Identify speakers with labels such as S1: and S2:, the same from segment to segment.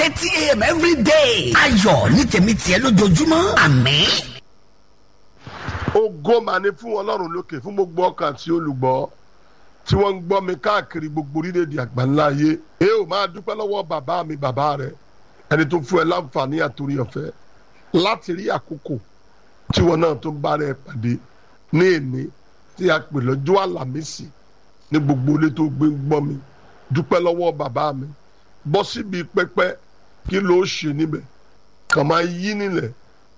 S1: eighty a.m. every day. ayọ̀ ní tèmi tiẹ̀ lójoojúmọ́ àmín.
S2: ògo mà ní fún ọlọ́run lókè fún gbogbo ọkàn àti olùgbọ́ tí wọ́n ń gbọ́ mi káàkiri gbogbo orílẹ̀-èdè àgbáńlá ayé ẹ ò máa dúpẹ́ lọ́wọ́ bàbá mi bàbá rẹ ẹni tó fún ẹ láǹfààní àtòrí ọ̀fẹ́ láti rí àkókò tí wọn náà tó bá rẹ pàdé ní èmi tí a pè lọ́jọ́ àlàmísì ní gbogbo ilé tó gbé ń gbọ́ mi dúpẹ́ lọ́wọ́ bàbá mi bọ́ síbi pẹ́pẹ́ kí ló ṣe níbẹ̀ kàn máa yí nílẹ̀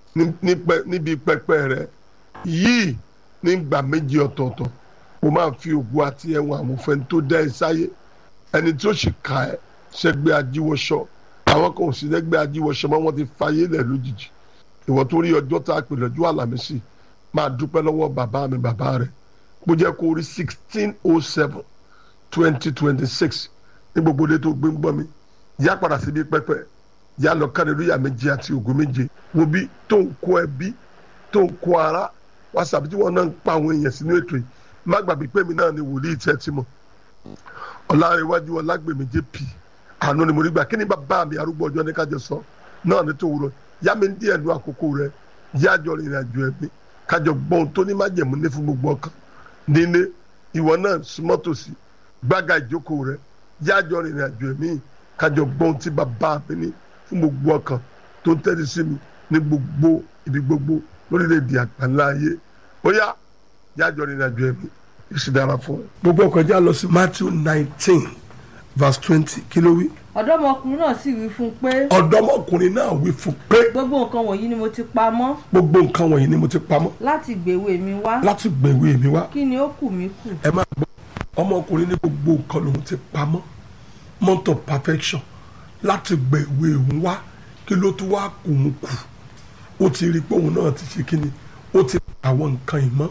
S2: níbi pẹ́pẹ́ rẹ yìí nígbà méjì ọ̀tọ̀ọ̀tọ̀ o máa fi ògùn àti ẹ̀wọ̀n àmúfẹ́ tó dá ẹ sáyé ẹni tí ó sì ka ẹ sẹ́gbẹ́ ajíwọ́sọ àwọn kan ò sí sẹ́gbẹ́ ajíwọ́sọ mọ́ wọ́n ti fayé lẹ̀ lójijì ìwọ tó rí ọjọ́ tá a pè lọ́jọ́ àlàmísì máa dúpẹ́ lọ́wọ́ bàbá mi bàbá rẹ̀ bó jẹ́ kó rí sixteen oh seven twenty twenty six ní gbogbo ilé tó gbé ń gbọ́ mi yá padà síbi pẹ́pẹ́ yá lọ kárẹ̀lúyà méje àti ògùn méje wo bí tó ń kó ẹbí tó ń kó ara wàsàbí tí wọn náà ń pa àwọn èèyàn sínú ètò yìí má gbàgbé pé mi náà ni wòlíì tẹ́ ti mọ̀ ọ̀làrẹ̀wájú ọlágbèmí jp àánú ni mo rí gbà kí ni bàbá mi arúgbó ọjọ́ ní kájọ sọ náà ní tòwúrọ̀ yá mi díẹ̀ lu àkókò rẹ yájọ rìnrìn àjò ẹ̀mí kájọ gbọ́n tó ní májẹ̀mú ní fún gbogbo ọkàn nílé ìwọ náà súnmọ́ tòsí gbága ìjókòó rẹ yájọ rìnrìn àjò ẹ̀mí kájọ gbọ́n tí bàbá mi ní fún gbogbo ọkàn tó ń tẹ́lẹ̀ sí mi ní gbogbo ibi gbogbo lórílẹ̀‐èdè àgbáńlá ayé ó yá yájọ rìnrìn àjò ẹ̀mí èsì dára fún ẹ. gbogbo ọkọ̀ já lọ sí Matthew nineteen verse twenty kí ló wí.
S3: ọ̀dọ́mọkùnrin náà sì wí fún un pé
S2: ọ̀dọ́mọkùnrin náà wí fún pé
S3: gbogbo nǹkan wọ̀nyí ni mo ti pa mọ́
S2: gbogbo nǹkan wọ̀nyí ni mo ti pamọ́
S3: láti gbèwé mi wá
S2: láti gbèwé mi wá
S3: kí ni ó kù mí kù.
S2: ẹ máa gbọ́ ọmọkùnrin ní gbogbo nǹkan lòun ti pamọ́ mount of perfection láti gbèwé òun wá kí ló tún wá kù ń kù ó ti rí i pé òun náà ti ṣe kí ni ó ti pa àwọn nǹkan ìmọ̀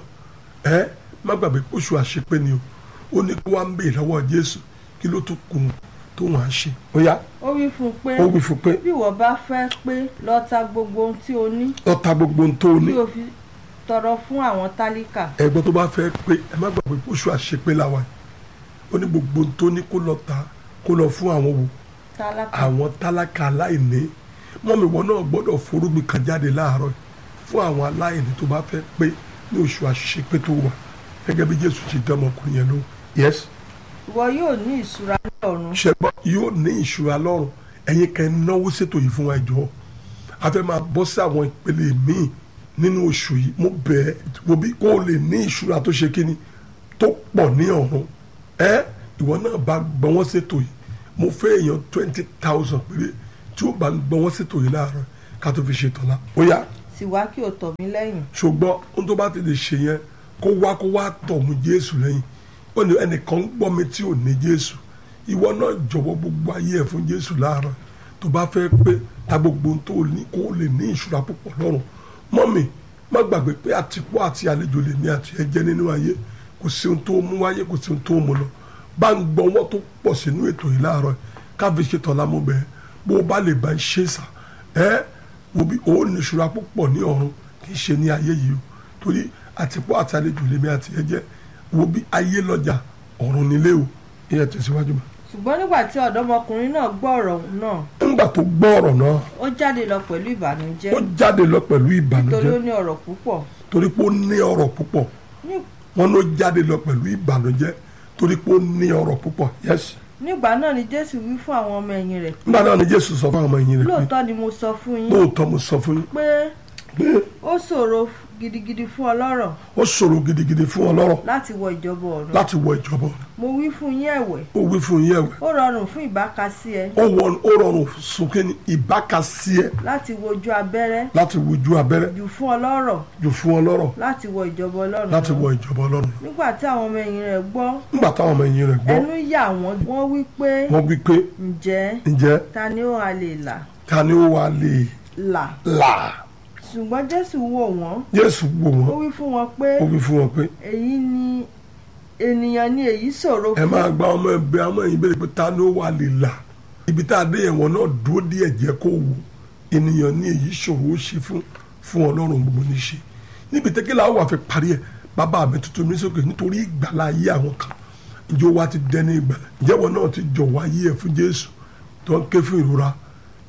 S2: ẹ má gbàgbé oṣù àṣepé ni o ó ní kí wọ́n á ń bèè lọ́wọ́ Jésù kí ló tún kù tó wọ́n á ṣe ó yá
S3: ó wí fún un pé
S2: ó wí fún pé
S3: bí ìwọ bá fẹ́ pé lọ ta gbogbo ohun tí o ní
S2: ọ̀tá gbogbo ohun tó ní
S3: kí o fi tọrọ fún àwọn tálíkà
S2: ẹgbọ́n tó bá fẹ́ pé ẹ má gbàgbé oṣù àṣepé làwà yìí ó ní gbogbo ohun tó ní kó lọ ta kó lọ fún àwọn wò
S3: tálákà
S2: àwọn tálákà aláìní mọ́mí wọn náà gbọ́dọ̀ forúgbìn kan jáde láàárọ̀ yìí fún àwọn aláìní tó bá fẹ́ pé ní oṣù àṣepé tó wà gẹ́gẹ́ bí Jésù ti dán ọmọkùnrin yẹn lóhùn. yes
S3: ìwọ yóò ní ìṣúra ní ọ̀run
S2: ṣẹgbọ́n yóò ní ìṣúra lọ́rùn ẹ̀yin kan ẹ náwó ṣètò yìí fún wa jọ a fẹ́ máa bọ́ sí àwọn ìpele míì nínú oṣù yìí mo bẹ̀ ẹ́ wo bí kó o lè ní ìṣúra tó ṣe kíni tó pọ̀ ní ọ̀run ẹ ìwọ náà bá gbọ́ wọ́n ṣètò yìí mo fẹ́ èèyàn twenty thousand péré tí ó bá ń gbọ́ wọ́n ṣètò yìí láàárọ̀ ká tó fi ṣètò la ó yá
S3: sì wá kí o tọ̀ mí lẹ́yìn
S2: ṣùgbọ́n ohun tó bá ti lè ṣe yẹn kó wá kó wá tọ̀ mú Jésù lẹ́yìn ó ní ẹnìkan ń gbọ́ mi tí ò ní Jésù ìwọ náà jọ̀wọ́ gbogbo ayé ẹ̀ fún Jésù láàárọ̀ tó bá fẹ́ pé ta gbogbo ohun tó ní kó lè ní ìṣúra púpọ̀ lọ́rùn mọ́mì má gbàgbé pé àtìpó àti àlejò lè ní àti ẹ̀jẹ̀ nínú ayé kò sí ohun tó mú wáyé kò sí ohun tó mú lọ bá ń gbọ́ wọ́n tó pọ̀ sínú ètò yìí láàárọ̀ káfí ṣe tọ́lá mú bẹ́ẹ̀ bó o bá lè bá ń ṣe sà ẹ́ wo bí o ní ìṣúra púpọ̀ ní ọ̀run kì í ṣe ní ayé yìí o torí àtìpó àti àlejò lèmi àti ẹ̀jẹ̀ wo bí ayé lọ́jà ọ̀run nílé o ìyẹn tẹ̀síwájú mi.
S3: ṣùgbọ́n nígbà tí ọ̀dọ́mọkùnrin náà gbọ́ ọ̀rọ̀ náà
S2: nígbà tó gbọ́ ọ̀rọ̀ náà
S3: ó jáde lọ pẹ̀lú ìbànújẹ́
S2: ó jáde lọ pẹ̀lú
S3: torí ó
S2: ìbànújẹ́
S3: ní ọ̀rọ̀ púpọ̀
S2: torí pé ó ní ọ̀rọ̀ púpọ̀
S3: Ní-
S2: wọn ló jáde lọ pẹ̀lú ìbànújẹ́ torí pé ó ní ọ̀rọ̀ púpọ̀ yes
S3: nígbà náà ni Jésù wí fún àwọn ọmọ ẹ̀yìn rẹ̀ pé
S2: nígbà náà ni Jésù sọ fún àwọn ọmọ ẹ̀yìn rẹ̀ pé
S3: lóòótọ́ ni mo sọ fún yín
S2: lóòótọ́ mo sọ fún yín
S3: pé
S2: pé
S3: ó ṣòro gidigidi fún ọlọ́rọ̀
S2: ó ṣòro gidigidi fún ọlọ́rọ̀
S3: láti wọ ìjọba ọ̀run
S2: láti wọ ìjọba ọ̀run.
S3: mo wí fún yín ẹ̀wẹ̀
S2: ó wí fún yín ẹ̀wẹ̀
S3: ó rọrùn fún ìbákasí ẹ
S2: ó wọ- ó rọrùn sókè ní ìbákasí ẹ
S3: láti wojú abẹ́rẹ́
S2: láti wojú abẹ́rẹ́
S3: jù fún ọlọ́rọ̀
S2: jù fún ọlọ́rọ̀
S3: láti wọ ìjọba ọlọ́run
S2: láti
S3: lọ.
S2: wọ ìjọba ọlọ́run.
S3: nígbà tí àwọn ọmọ ẹ̀yìn rẹ̀ gbọ́
S2: nígbà táwọn ọmọ ẹ̀yìn rẹ̀ gbọ́
S3: ẹnu yà wọ́n wọ́n wí pé
S2: wọ́n wí pé
S3: ǹjẹ́
S2: ǹjẹ́
S3: ta ni ó hà lè là
S2: ta ni ó wà lè
S3: là
S2: là
S3: ṣùgbọ́n Jésù wò wọ́n
S2: Jésù wò
S3: ó
S2: wọ́n
S3: wí fún wọn pé
S2: ó wí fún wọn pé
S3: èyí ni ènìyàn ni èyí ṣòro
S2: ẹ
S3: fún
S2: máa gba ọmọ ẹgbẹ́ ọmọ ẹ̀yìn bẹ̀rẹ̀ pé ta ni ó wà lè là ibi tá a dé yẹn wọn náà dúró díẹ̀ jẹ́ kó wò ènìyàn ní èyí ṣòro ó ṣe fún fún ọlọ́run gbogbo ní ṣe níbi tẹ́kẹ́lá wà fẹ́ parí ẹ̀ bàbá mi tuntun mi sókè nítorí ìgbàlá ayé àwọn kan ìjọ wa ti dẹni ìgbàlá ìjẹ́wọ́ náà ti jọ̀wọ́ ayé ẹ̀ fún Jésù tó ń ké fún ìrora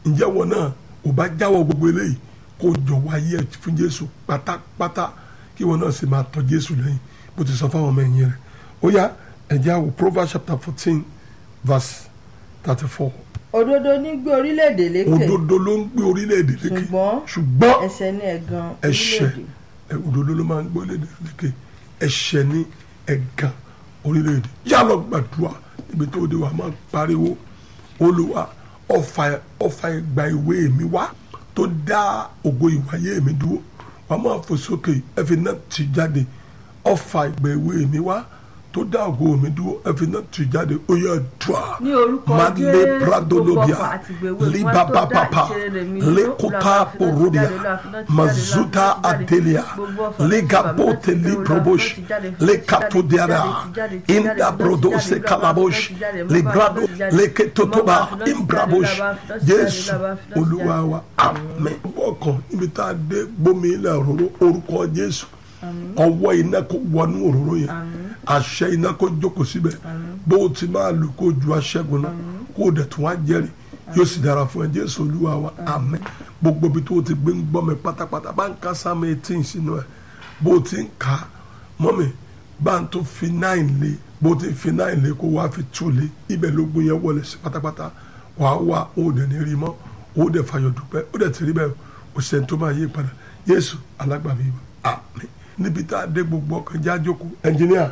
S4: ǹjẹ́ wọn náà ò bá jáwọ́ gbogbo eléyìí kó jọ wáyé ẹ̀ fún jésù pátápátá kí wọn náà sì máa tọ́ jésù lẹ́yìn bó ti sọ fáwọn ọmọ ẹ̀yìn rẹ̀ ó yá ẹ̀jẹ̀ àwò proverbs chapter fourteen verse thirty four
S3: òdodo ní gbé orílẹ̀-èdè lékè
S4: òdodo ló ń gbé orílẹ̀-èdè lékè
S3: ṣùgbọ́n
S4: ṣùgbọ́n
S3: ẹ̀ṣẹ̀ ní ẹ̀gàn
S4: ẹ̀ṣẹ̀
S3: orílẹ̀-èdè
S4: ẹ, òdodo ló máa ń gbé orílẹ̀-èdè lékè ẹ̀ṣẹ̀ ní ẹ̀gàn orílẹ̀-èdè yálọ̀ gbàdúrà níbi tó dé wà máa pariwo olúwa ọfà ọfà ìgbà ìwé mi wá tó dá ògo ìwáyé mi dúró wà máa fò sókè ẹ̀fìn náà ti jáde ọfà ìgbà ìwé mi wá tó dá ògo mi dúró ẹ̀fìn náà ti jáde ó yẹ dùà
S3: Ní orúkọ
S4: Male
S3: Jésù,
S4: pradolobia,
S3: gbogbo ọfà àti ìgbèwé mi wá
S4: libaba
S3: tó dá
S4: papa,
S3: ìṣeré mi dúró,
S4: lekota
S3: Olúwa, fi náà ti
S4: porodia,
S3: jáde, Olúwa, fi náà ti jáde,
S4: mazuta
S3: Olúwa, fi náà ti jáde.
S4: atelia,
S3: Gbogbo ọfà tó ti
S4: legabote
S3: bàbá náà ti jáde,
S4: liprobosh,
S3: Olúwa, fi náà ti jáde, fi náà ti jáde,
S4: lekatodiara,
S3: fi náà ti jáde, fi náà ti
S4: inda
S3: jáde,
S4: brodose
S3: Olúwa, fi náà ti
S4: kalabosh,
S3: jáde, Olúwa, fi náà ti
S4: librado
S3: jáde,
S4: leketotoba
S3: Olúwa, fi náà ti jáde,
S4: imbrabosh,
S3: Olúwa, fi náà ti jáde,
S4: Jésù
S3: Olúwa, fi náà ti jáde.
S4: Olúwa wa àmín. ọkàn ibi tá a dé gbómi ilẹ̀ òróró orúkọ Jésù ọwọ́ iná kó wọnú òróró yẹn àṣẹ iná kó jókòó síbẹ̀ bó o ti máa lò kó ju aṣẹ́gun náà kó o dẹ̀ tún wá jẹ́rìí yóò sì dára fún ẹ Jésù Olúwa wa àmín gbogbo ibi tó o ti gbé ń gbọ́ mi pátápátá bá ń ká sáàmù eighteen sínú ẹ bó o ti ń kà á mọ́mi bá ń tó fi nine lé bó o ti fi nine lé kó wá fi two lé ibẹ̀ ló gbé yẹn wọlé sí pátápátá wàá wá o dẹ̀ ní rí mọ́ o dẹ̀ fàyọ̀ dúpẹ́ o dẹ̀ ti rí bẹ́ẹ̀ o ṣe tó máa yí padà Jésù alágbàbí wa àmín níbi tá a dé gbogbo ọkàn já jókòó ẹnjìníà.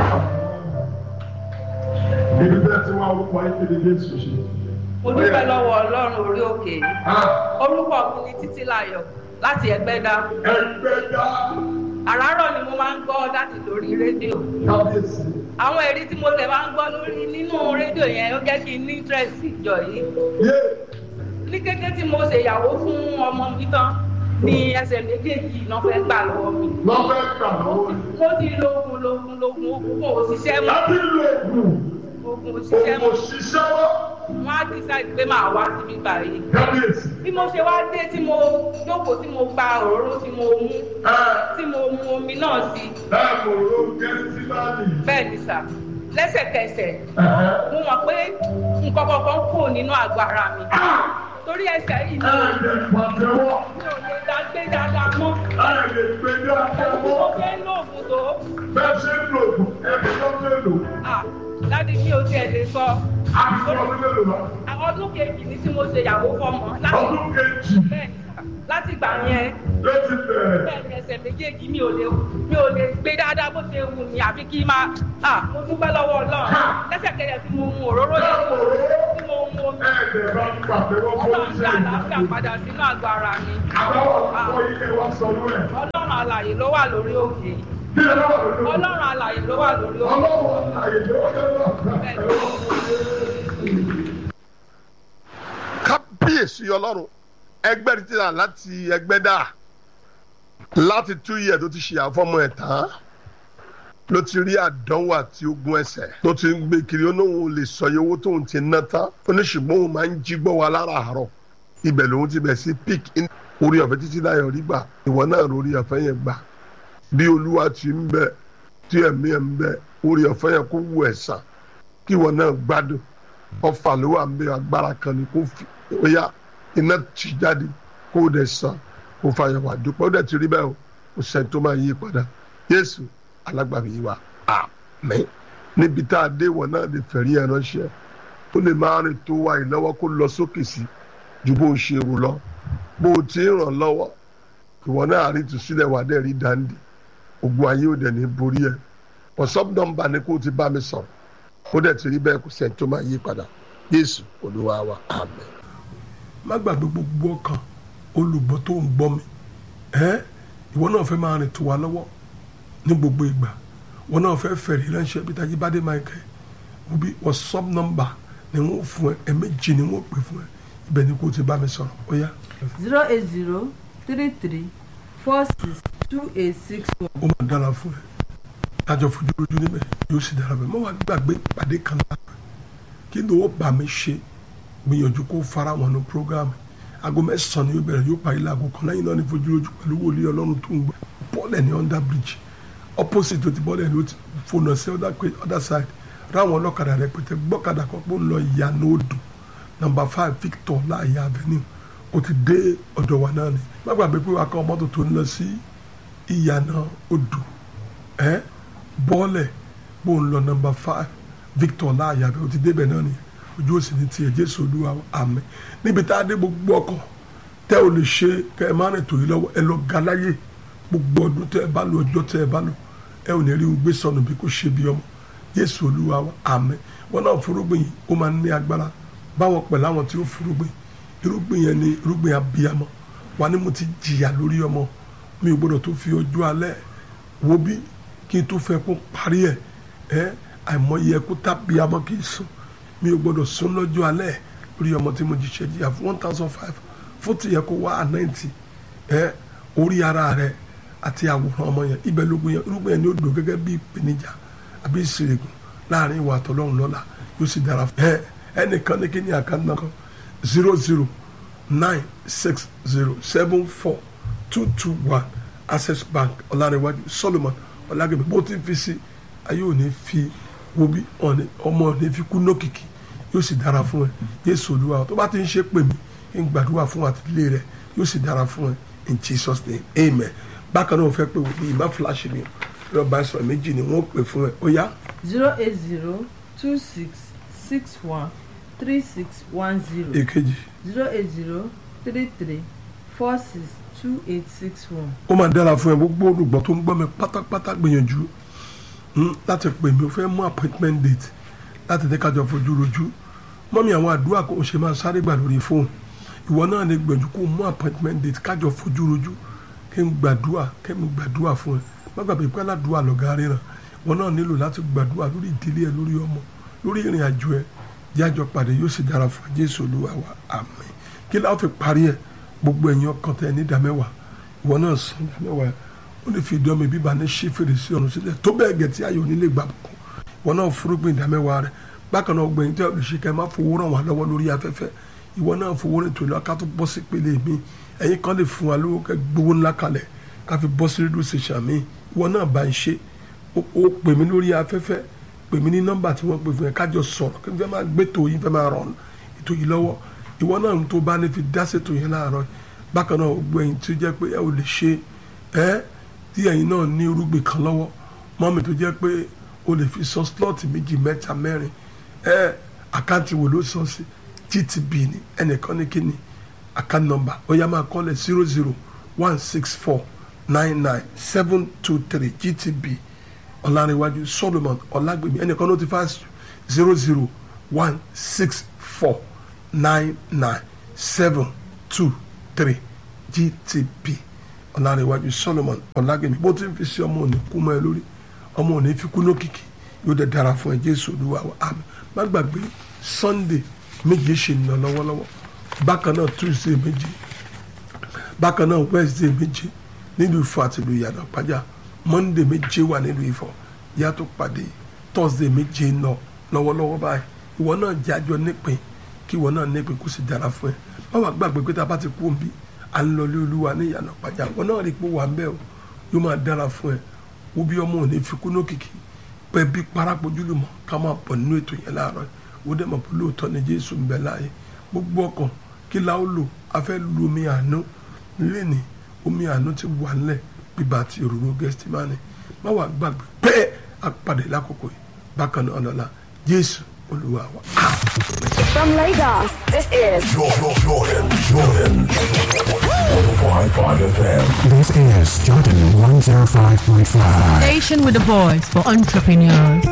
S2: ibi tẹ́ ti wá orúkọ ayé kéde jésù ṣe.
S5: mo dúpẹ́ lọ́wọ́ ọlọ́run orí òkè yìí orúkọ mi ni títí láyọ̀ láti ẹgbẹ́dá
S2: ẹgbẹ́ dá
S5: àràárọ̀ ni mo máa ń gbọ́ láti lórí rédíò
S2: kábíyèsí.
S5: àwọn èrí tí mo lè máa ń gbọ́ lórí nínú rédíò yẹn ó jẹ́ kí n ní interest ìjọ yìí
S2: yé
S5: ní kété tí mo ṣèyàwó fún ọmọ mi tán ni ẹsẹ̀ méjèèjì náà fẹ́ gbà lọ́wọ́ mi
S2: lọ́fẹ́ gbà lọ́wọ́ ni.
S5: mo ti lógun lógun lógun ogun kò ṣiṣẹ́ mọ́
S2: láti lo ègùn
S5: ogun kò ṣiṣẹ́
S2: òkò
S5: mọ́
S2: ṣiṣẹ́ wọ́
S5: wọ́n á decide pé màá wá síbí báyìí
S2: kábíyèsí.
S5: bí mo ṣe wá dé tí mo jókòó tí mo gba òróró tí mo mú
S2: ẹ
S5: tí mo mu omi náà sí
S2: ẹ kò ló kẹ́sí láàyè.
S5: bẹ́ẹ̀ ni sà lẹ́sẹ̀kẹsẹ̀ mo mọ̀ pé nǹkan kankan kò nínú àgọ́ ara mi torí ẹsẹ̀ yìí
S2: ẹ
S5: ni
S2: lè pàtẹ́wọ́
S5: mi ò lè dá gbé dáadáa mọ́
S2: ẹ lè gbé ní
S5: bí mo
S2: àtẹ́wọ́
S5: fẹ́ lóògùn tó
S2: bẹ́ẹ̀ ṣe ń lò ẹbí tó ń lò
S5: ah, dádì mi ò tiẹ̀ lè sọ
S2: àti ọdún mélòó lọ.
S5: ọdún kejì ni tí mo ṣe ìyàwó fọmọ láti
S2: ọdún kejì
S5: bẹ́ẹ̀ ni sà láti gbà yẹn
S2: ló ti bẹ̀rẹ̀.
S5: bẹ́ẹ̀ ni ẹsẹ̀ méjèèjì mi ò lè mi ò lè gbé dáadáa bó ṣe wù mí àfi kí n máa ah, mo dúpẹ́ lọ́wọ́ ọlọ́run lẹ́sẹ̀kẹsẹ̀ tí mo mu òróró yẹn tí mo mu omi
S2: ẹ̀ẹ́dẹ̀ bá ń pàtẹ́wọ́ fún
S5: ọlọ́run
S2: iṣẹ́
S5: dá
S2: ìlú.
S5: àlàáfíà padà sínú àgọ́ ara mi
S2: àbáwọ̀ àkọ́kọ́ yìí kẹ́ wá sọ lórí ẹ̀.
S5: ọlọ́run alàyè ló wà lórí òkè yìí
S2: kí ẹ lọ́wọ́ lórí ẹ̀.
S5: ọlọ́run alàyè ló wà lórí òkè
S2: ọlọ́wọ́ àyè ló wọ́n
S5: bẹ́ẹ̀
S2: kẹ́ kábíyèsí ọlọ́run ẹgbẹ́ ti rà láti ẹgbẹ́ dà láti tú iyẹ̀ tó ti ṣe àfọ́mọ ẹ̀ tán ló ti rí àdánwò àti ogun ẹsẹ̀ tó ti ń gbé kiri ó lóun lè sọ iye owó tóun ti ná tán ó ní ṣùgbọ́n òun máa ń jí gbọ́ wa lára àárọ̀ ibẹ̀ lòun ti bẹ̀ sí pic orí ọ̀fẹ́ títí láyọ̀ rí gbà ìwọ náà lórí ọ̀fẹ́ yẹn gbà bí olúwa ti ń bẹ tí ẹ̀mí ẹ̀ ń bẹ orí ọ̀fẹ́ yẹn kó wù ẹ̀ sàn kí ìwọ náà gbádùn ọfà ló wà ń bẹ agbára kan ni kó fi ó yá iná tì jáde kó o dẹ̀ sàn kó o fàyẹ̀wò àdúpẹ́ ó dẹ̀ ti rí bẹ́ẹ̀ o kò sẹ́ni tó máa yí padà Jésù alágbàbí yìí wá àmín níbi tá a dé ìwọ náà lè fẹ̀rí ẹ̀ ránṣẹ́ ó lè máa rìn tó wa ìlọ́wọ́ kó lọ sókè sí ju bó o ṣe rò lọ bó o ti ń ràn lọ́wọ́ ìwọ náà rí ìtúsílẹ̀ wà dẹ̀ rí dáńdì ogun ayé ò dẹ̀ ní borí ẹ̀ wọ́sọ́pù nọ́mbà ni kó o ti bá mi sọ̀rọ̀ ó dẹ̀ ti rí bẹ́ẹ̀ kò sẹ́ni tó máa yí padà Jésù Olúwa wa àmín.
S4: má gbàgbé gbogbo ọkàn olùgbọ́ tó ń gbọ́ mi ẹ́ ìwọ náà fẹ́ máa rìn tó wa lọ́wọ́ ní gbogbo ìgbà ìwọ náà fẹ́ fẹ̀rí ránṣẹ́ bí tají bá dé máa kẹ́ wọ́n bí whatsapp nọ́mbà ni wọ́n fún ẹ ẹ̀mẹ́jì ni wọ́n pè fún ẹ ibẹ̀ ni kò ti bá mi sọ̀rọ̀ ó yá
S3: zero eight zero three three four six two eight six one.
S4: ó máa dára fún ẹ tájọ fojú lójú níbẹ̀ yóò sì dára bẹ́ẹ̀ mọ́ wá gbàgbé pàdé kan lára kí ló ó bá mi ṣe gbìyànjú kó fara wọn ní programme aago mẹ́sàn-án ni yóò bẹ̀rẹ̀ yóò parí láago kan lẹ́yìn náà ní fojú lójú pẹ̀lú wòlíì ọlọ́run tó ń gbọ́ bọ́ọ̀lẹ̀ ní under bridge opposite tó ti bọ́ọ̀lẹ̀ ní ó ti fònà sí other, other side ráwọn ọlọ́kadà rẹpẹtẹ gbọ́kadà kan pé ó ń lọ ìyànà odò nọmba five victor láàyè avenue o ti dé ọ̀dọ̀ wa náà ni má gbàgbé pé wàá kọ́ mọ́tò tó ń lọ sí ìyànà odò ẹ bọ́ọ̀lẹ̀ bó ń lọ nọmba five victor láàyè avenue o ti débẹ̀ náà ni ojú òsì ní tiẹ̀ jésù olúwa àmín níbi tá a dé gbogbo ọkọ̀ tẹ́ ò lè ṣe kẹ́ ẹ má rìn tòyí lọ́wọ́ ẹ lọ ga láyé gbogbo ọdún tẹ́ ẹ bá lò ọjọ́ tẹ́ ẹ bá lò ẹ ò ní rí gbé sọnù bí kò ṣe bí ọmọ jésù olúwa wa àmín wọn náà fúrúgbìn yìí ó máa ń ní agbára báwọn pẹ̀lú àwọn tí ó fúrúgbìn irúgbìn yẹn ni irúgbìn abiyamọ wà ní mo ti jìyà lórí ọmọ mi ò gbọdọ̀ tó fi ọjọ́ alẹ́ wo bí kí n tó fẹ́ kó parí ẹ̀ ẹ́ àìmọye ẹkú tábíyamọ kì í sùn mi ò gbọdọ̀ sùn lọ́jọ́ alẹ́ lórí ọmọ tí mo jìṣẹ́ jìyà fún one thousand five fún ti yẹ kó wá ànáìtì ẹ orí ara rẹ àti àwòrán ọmọ yẹn ibẹ̀ lógun yẹn irúgbìn yẹn ni ó dò gẹ́gẹ́ bí ìpèníjà àbí ìsìrègùn láàrin ìwà àtọlọ́run lọ́la yóò sì dára fún ẹ ẹnìkan ní kí ni àkáńtà kan zero zero nine six zero seven four two two one access bank ọ̀làníwájú solomon ọ̀làgẹ̀mẹ̀ bó ti fi sí ayé ò ní fi wo bí ọmọ ò ní fi kú nókìkí yóò sì dára fún ẹ Jésù Olúwa tó bá ti ń ṣe pè mí ń gbàdúrà fún àtìlé rẹ yóò sì dára fún ẹ in Jesus name amen bákan náà fẹ́ pé wò bí ìmá fúláṣí ni lọ́ba ìsọ̀rọ̀ méjì ni wọ́n pè fún ẹ ó yá.
S3: zero eight zero two six six one three six one zero
S4: èkejì
S3: zero eight zero three three four six two eight six one.
S4: ó máa dára fún ẹ gbogbo olùgbọ́ tó ń gbọ́ mi pátápátá gbìyànjú mm, láti pè mí ó fẹ́ mú appointment date láti dé kájọ fojú rojú mọ́mí àwọn àdúrà kò ṣe máa sáré gbà lórí fóònù ìwọ náà lè gbìyànjú kó mú appointment date kájọ fojú rojú kí n gbàdúrà kí n gbàdúrà fún ẹ má gbàgbé pé aládùúrà lọ̀gá ríran ìwọ náà nílò láti gbàdúrà lórí ìdílé ẹ lórí ọmọ lórí ìrìn àjò ẹ jájọ pàdé yóò sì dára fún Jésù Olúwa wa àmín kí láwọn fi parí ẹ gbogbo ẹ̀yin ọkàn tẹ ní ìdámẹ́wàá ìwọ náà san ìdámẹ́wàá ó lè fi ìdán mi bíbá ní ṣí fèrèsé ọ̀run sílẹ̀ tó bẹ́ẹ̀ gẹ̀ tí ayọ̀ nílé gbà bùkún ìwọ náà fúrúgbìn ìdámẹ́wàá rẹ bákan náà gbẹ̀yìn tí ọ̀rọ̀ ṣe kẹ́ má fowó ràn wá lọ́wọ́ lórí afẹ́fẹ́ ìwọ náà fowó rìn tòlú ká tó bọ́ sí pele mi ẹ̀yin kan lè fún wa lówó kẹ́ gbowó ńlá kalẹ̀ ká fi bọ́ sí rédíò ṣèṣà mi ìwọ náà bá ń ṣe ó pè mí lórí afẹ́fẹ́ pè mí ní nọ́mbà tí wọ́n pè fún ẹ kájọ sọ̀rọ̀ kí n fẹ́ máa gbé tó yín fẹ́ máa rọ̀ ètò yìí lọ́wọ́ ìwọ náà ń tó bá ní fi dá ṣètò yẹn láàárọ̀ bákan náà gbogbo ẹ̀yin tí ó jẹ́ pé ẹ ò lè ṣe ẹ́ tí ẹ̀yin náà ní irúgbìn kan lọ́wọ́ mọ́mì tó jẹ́ pé o lè fi sọ slọ́ọ̀tì méjì mẹ́ta mẹ́rin ẹ́ àkáǹtì wo ló sọ sí GTB ni ẹnìkan ní kíni account number ó yá máa kọ́lẹ̀ zero zero one six four nine nine seven two three GTB ọ̀làríwájú Solomon ọ̀làgbèmí ẹnìkan ló ti fa zero zero one six four nine nine seven two three GTB ọ̀làríwájú Solomon ọ̀làgbèmí bó ti ń fi sí ọmọ òní kú mọ́ ẹ lórí ọmọ òní fi kú lókìkí yóò dẹ̀ dára fún ẹ Jésù Olúwa wa àmín má gbàgbé Sunday méje ṣe ń lọ lọ́wọ́lọ́wọ́ bákan náà Tuesday méje bákan náà Wednesday méje nílùú Ifọ̀ àti ìlú Ìyànà Pàjá Monday méje wà nílùú Ifọ̀ yàtọ̀ pàdé Thursday méje ń lọ lọ́wọ́lọ́wọ́ báyìí ìwọ náà jájọ nípìn kí ìwọ náà nípìn kó sì dára fún ẹ má wàá gbàgbé pé tá a bá ti kú òǹbí à ń lọ lé Olúwa ní Ìyànà Pàjá ìwọ náà rí i pé wà ń bẹ́ o yóò máa dára fún ẹ wo bí ọmọ òní fi kú lókìkí pẹ́ bí parapojúlùmọ̀ ká máa bọ̀ nínú ètò yẹn láàárọ̀ ó dẹ̀ mọ̀ pé lóòótọ́ ni Jésù ń bẹ láàyè gbogbo ọkàn kí la ó lò a fẹ́ lu omi àánú lẹ́ni omi àánú ti wà ńlẹ̀ bíbá àti òróró gẹ́sítímánì má wàá gbàgbé pé àpàdé lákòókò yìí bákan náà lọ́la Jésù Olúwa wa.
S6: From Lagos, this is
S7: Jordan, Jordan, Jordan. 105.5 FM.
S8: This is Jordan 105.5.
S9: Station with a voice for entrepreneurs.